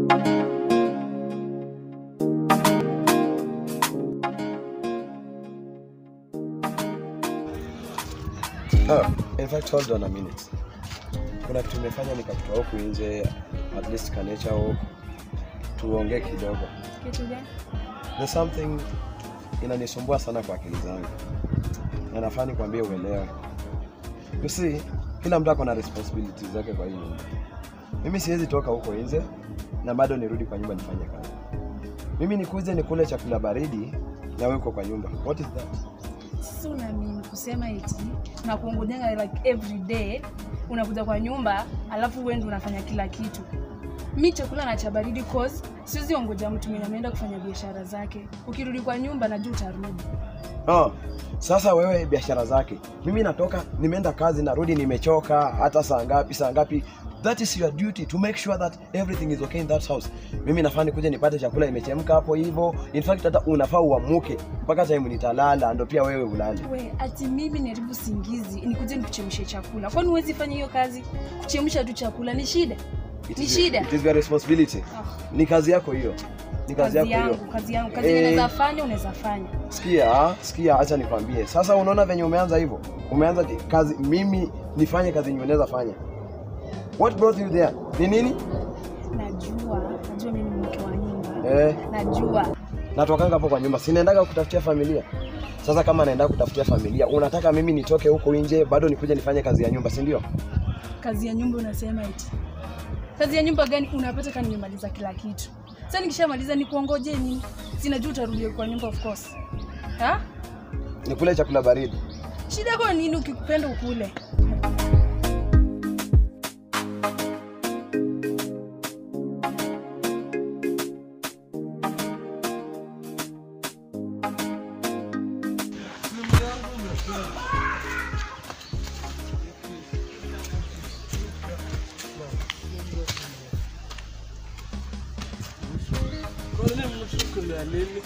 Oh, in fact, hold on a minute. Kuna kitu nimefanya nikakutoa huku nje, at least ka nature walk, tuongee kidogo. Kitu gani? There's something inanisumbua sana kwa akili zangu na nafaa nikwambie uelewe. You see, kila mtu ako na responsibilities zake kwa hii nyumba. Mimi siwezi toka huko nje na bado nirudi kwa nyumba nifanye kazi. Mimi nikuje nikule chakula baridi na wewe uko kwa nyumba. What is that? Sasa unaamini kusema eti na kuongojenga like every day unakuja kwa nyumba alafu wewe ndio unafanya kila kitu. Mi chakula na cha baridi cause siwezi ongoja mtu mwenye ameenda kufanya biashara zake. Ukirudi kwa nyumba najua utarudi. Oh, sasa wewe biashara zake, mimi natoka nimeenda kazi, narudi nimechoka, hata saa ngapi saa ngapi. That is your duty to make sure that everything is okay in that house. Mimi nafaa nikuje nipate chakula imechemka hapo hivyo. In fact hata unafaa uamuke mpaka time nitalala, ndo pia wewe ulale. We, ati mimi niharibu singizi nikuje nikuchemshe chakula. Kwani huwezi fanya hiyo kazi? Kuchemsha tu chakula ni shida. It Ni is- shida. It is your responsibility. Ah, Ni kazi yako hiyo, ni kazi kazi yako yangu, hiyo. kazi yangu. Kazi Eh. yenye unaweza fanya unaweza fanya. Sikia, sikia, acha nikwambie. Sasa unaona venye umeanza hivyo, umeanza ati kazi, mimi nifanye kazi yenye unaweza fanya. What brought you there? Ni nini? Najua, najua mimi ni mke wa nyumba. Eh, Najua. natokanga hapo kwa nyumba, sinaendaga kutafutia familia. Sasa kama naenda kutafutia familia, unataka mimi nitoke huko nje bado nikuje nifanye kazi ya nyumba, si ndio? kazi ya nyumba unasema eti kazi ya nyumba gani unapata kama nimemaliza kila kitu sasa nikishamaliza nikuongoje nini sinajua utarudia kwa nyumba of course ha Nikule chakula baridi. shida yako ni nini ukipenda ukule Kwani mtu kuna nini?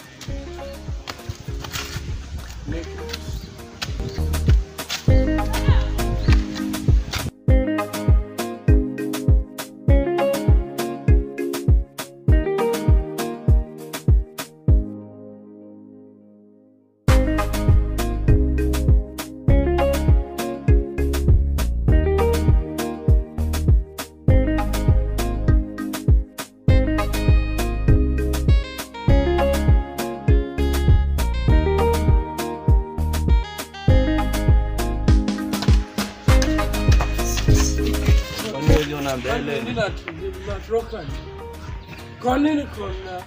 Kwani uliona Kwani nini nat- natoka? Kwa nini kuna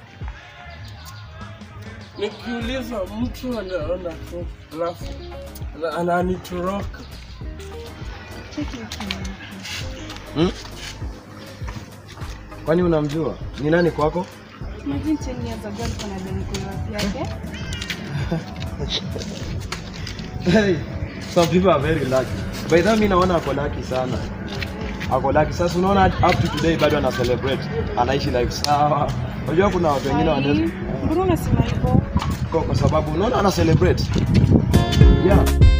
nikiuliza mtu anaona tu alafu ana- ananitoroka Hmm? Kwani unamjua? Ni nani kwako? Imagine 10 years ago alikuwa na demography yake Hey, some people are very lucky. By the way, mimi naona ako lucky sana. Ako lucky. Sasa unaona up to today bado ana celebrate. Anaishi life sawa. Unajua kuna watu wengine Ai, wanaweza mbona unasema hivyo kwa kwa sababu unaona ana celebrate. Yeah.